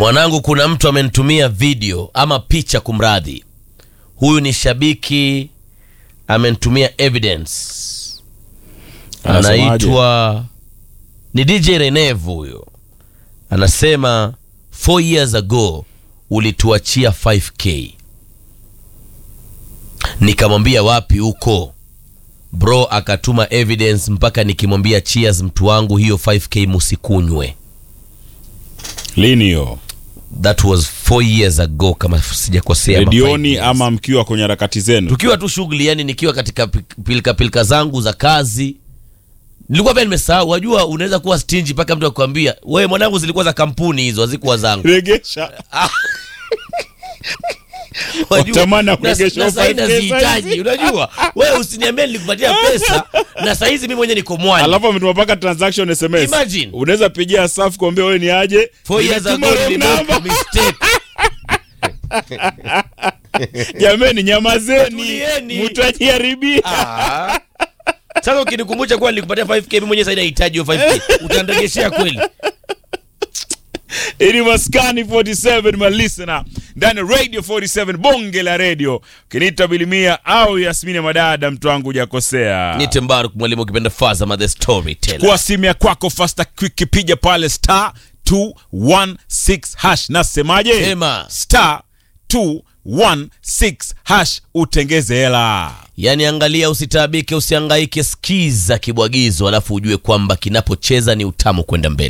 Mwanangu, kuna mtu amenitumia video ama picha, kumradhi. Huyu ni shabiki amenitumia evidence, Anasemaje? anaitwa ni DJ Renevu. Huyo anasema 4 years ago ulituachia 5k. Nikamwambia wapi huko bro, akatuma evidence mpaka nikimwambia cheers, mtu wangu, hiyo 5k musikunywe. Lini hiyo? That was 4 years ago kama sijakosea. ama five Redioni years. ama mkiwa kwenye harakati zenu? tukiwa tu shughuli, yani nikiwa katika pi- pilika pilika zangu za kazi, nilikuwa pia nimesahau. Wajua, unaweza kuwa stingy mpaka mtu akwambia wewe, mwanangu, zilikuwa za kampuni hizo, hazikuwa zangu. Regesha. Wajua, Watamani na- kuregeshwa na sahi 5K nazihitaji. Unajua, wewe usiniambie nilikupatia pesa na saa hizi mimi mwenyewe niko mwani. Alafu ametuma mpaka transaction SMS. Imagine. Unaweza pigia safu kuambia wewe ni aje? Four years ago Nimetuma wrong nilimake a number. mistake. Jameni nyamazeni. Tulieni. Mtajiharibia. Ah. Sasa ukinikumbusha kuwa nilikupatia 5k mimi mwenyewe sasa nahitaji hiyo 5k. Utandegeshea kweli? Ili maskani 47 my listener ndani ya radio 47 bonge la radio kiniita bilimia au Yasmini Madada mtu wangu hujakosea Nite Mbaruk mwalimu ukipenda Fazama the storyteller. kwa simu ya kwako fasta quick piga pale star 216 hash nasemaje Sema. star 216 hash utengeze hela Yaani angalia, usitaabike, usihangaike, skiza kibwagizo, alafu ujue kwamba kinapocheza ni utamu kwenda mbele.